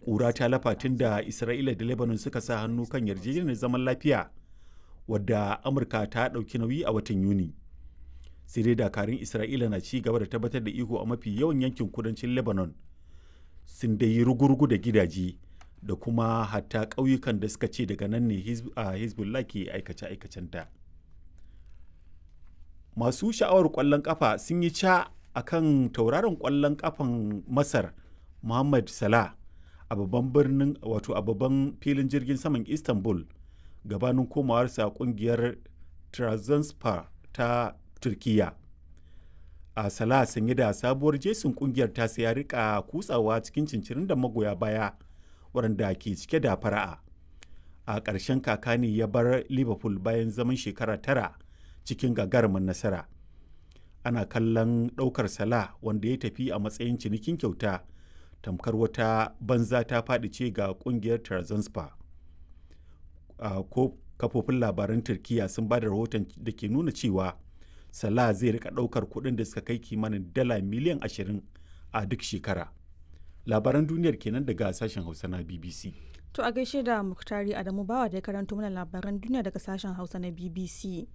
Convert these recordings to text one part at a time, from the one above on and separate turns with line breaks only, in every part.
ƙura ta lafa tun da isra'ila da lebanon suka sa hannu kan yarjejeniyar zaman lafiya wadda amurka ta ɗauki nauyi a watan yuni sai dai dakarun isra'ila na ci gaba da tabbatar da iko a mafi yawan yankin kudancin lebanon sun dai yi rugurugu da gidaje da kuma hatta ƙauyukan da suka ce daga nan ne hezbollah ke aikace-aikacenta masu sha'awar ƙwallon ƙafa sun yi ca a kan tauraron ƙwallon ƙafan masar muhammad salah a babban birnin wato a babban filin jirgin saman istanbul gabanin komawarsa kungiyar Trabzonspor ta turkiya a salah sanye da sabuwar jesin kungiyar ta ya rika kutsawa cikin cincirin da magoya baya waɗanda ke cike da fara'a a ƙarshen kaka ne ya bar liverpool bayan zaman shekara tara cikin gagarumin nasara ana kallon ɗaukar salah wanda ya tafi a matsayin cinikin kyauta tamkar wata banza ta faɗi ce ga ƙungiyar Trabzonspor. ko kafofin labaran turkiya sun ba da rahoton da ke nuna cewa salah zai rika ɗaukar kuɗin da suka kai kimanin dala miliyan 20 a duk shekara labaran duniyar kenan daga sashen hausa na bbc
To a gaishe da Muktari Adamu Bawa da ya karanto mana labaran duniya daga sashen Hausa na BBC.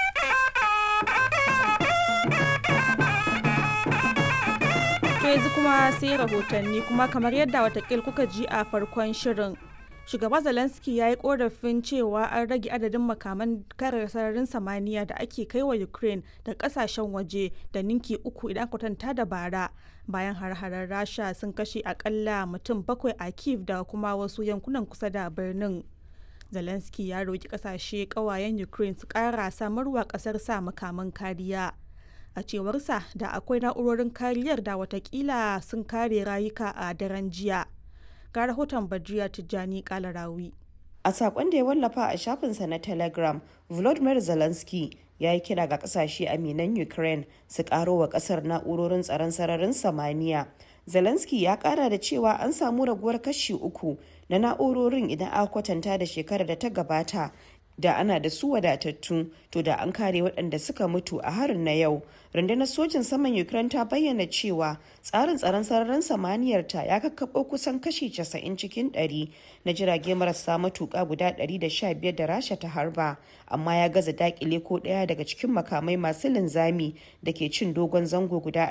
To yanzu kuma sai rahotanni kuma kamar yadda watakil kuka ji a farkon shirin. Shugaba Zelensky ya yi korafin cewa an rage adadin makaman kare sararin samaniya da ake kai wa Ukraine da kasashen waje da ninki uku idan kwatanta da bara bayan har-harar Rasha sun kashe akalla mutum bakwai a Kiev da kuma wasu yankunan kusa da birnin. Zelensky ya roki kasashe kawayen Ukraine su kara samarwa kasar sa makaman kariya. a cewarsa da akwai na'urorin kariyar da watakila sun kare rayuka a daren jiya ga rahoton badriya tijjani kalarawi
a sakon da ya wallafa a shafinsa na telegram volodymyr zelensky ya yi kira ga kasashe aminan ukraine su karo wa kasar na'urorin tsaron sararin samaniya zelensky ya kara da cewa an samu raguwar kashi uku na na'urorin idan aka kwatanta da shekarar da ta gabata da ana da su wadatattu to da an kare waɗanda suka mutu a harin na yau rundunar sojin saman ukraine ta bayyana cewa tsarin tsaron sararin samaniyar ta ya kakkaɓo kusan kashi 90 cikin 100 na jirage marasa matuƙa guda 115 da rasha ta harba amma ya gaza dakile ko ɗaya daga cikin makamai masu linzami da ke cin dogon zango guda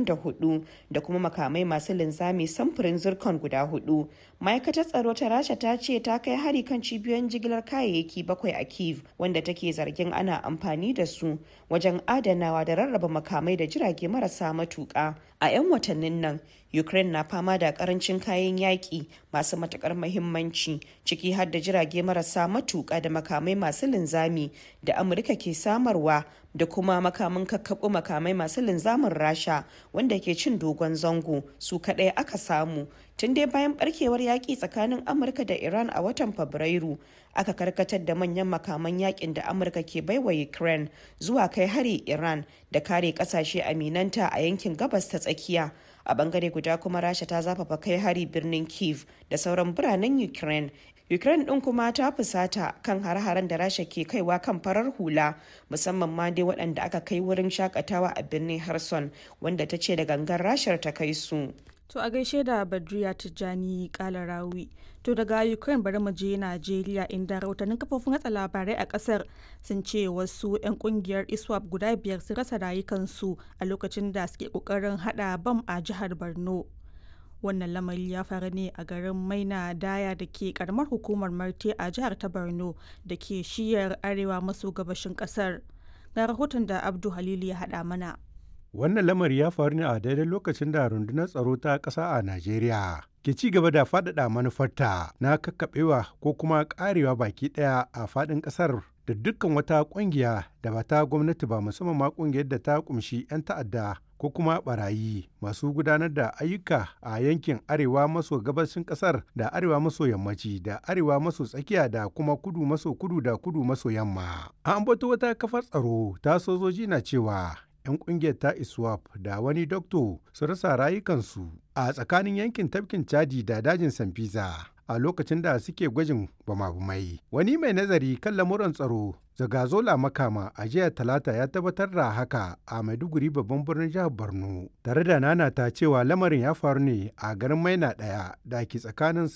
24 da kuma makamai masu linzami samfurin zircon guda hudu ma'aikatar tsaro ta rasha ta ce ta kai hari kan cibiyoyin jigilar kayayyaki bakwai a kiev wanda take zargin ana amfani da su wajen adanawa da rarraba makamai da jirage marasa matuƙa a 'yan watannin nan ukraine na fama da karancin kayan yaƙi masu matuƙar mahimmanci ciki har da jirage marasa matuƙa da makamai masu linzami da amurka ke samarwa da kuma makamin kakkaɓo makamai masu linzamin rasha wanda ke cin dogon zango su kaɗai aka samu tun dai bayan barkewar yaƙi tsakanin amurka da iran a watan fabrairu aka karkatar da manyan makaman yakin da amurka ke baiwa ukraine zuwa kai hari iran da kare kasashe aminanta a yankin gabas ta tsakiya a bangare guda kuma rasha ta zafafa kai hari birnin kiev da sauran biranen ukraine ukraine din kuma ta fusata kan har-haren da rasha ke kaiwa kan farar hula musamman ma dai waɗanda aka kai wurin shakatawa a birnin harson wanda ta ce da gangan rashar ta kai su
To a gaishe da Badriya Tijjani Kalarawi. To daga Ukraine bari mu je Najeriya inda rahotannin kafofin hatsa labarai a kasar sun ce wasu 'yan kungiyar ISWAP guda biyar sun rasa rayukansu a lokacin da suke kokarin hada bam a jihar Borno. Wannan lamari ya faru ne a garin Maina Daya da ke karamar hukumar Marte a jihar ta Borno da ke shiyar arewa maso gabashin kasar. Ga rahoton da Abdu Halilu ya hada mana.
Wannan lamari ya faru ne a daidai lokacin da rundunar tsaro ta ƙasa a Najeriya ke ci gaba da faɗaɗa manufarta na kakkaɓewa ko kuma ƙarewa baki ɗaya a faɗin ƙasar da dukkan wata ƙungiya da ba ta gwamnati ba musamman ma ƙungiyar da ta ƙumshi 'yan ta'adda ko kuma barayi masu gudanar da ayyuka a yankin arewa maso gabashin ƙasar da arewa maso yammaci da arewa maso tsakiya da kuma kudu maso kudu da kudu maso yamma. An ambato wata kafar tsaro ta sojoji na cewa 'yan kungiyar ta iswap da wani dokto su rasa rayukansu a tsakanin yankin tafkin chadi da dajin sanfisa a lokacin da suke gwajin bama-bamai wani mai nazari kan lamuran tsaro zagazola makama a jiya talata ya tabbatar da haka a maiduguri babban birnin jihar borno tare da nana ta cewa lamarin ya faru ne a garin maina daya da ke tsakanin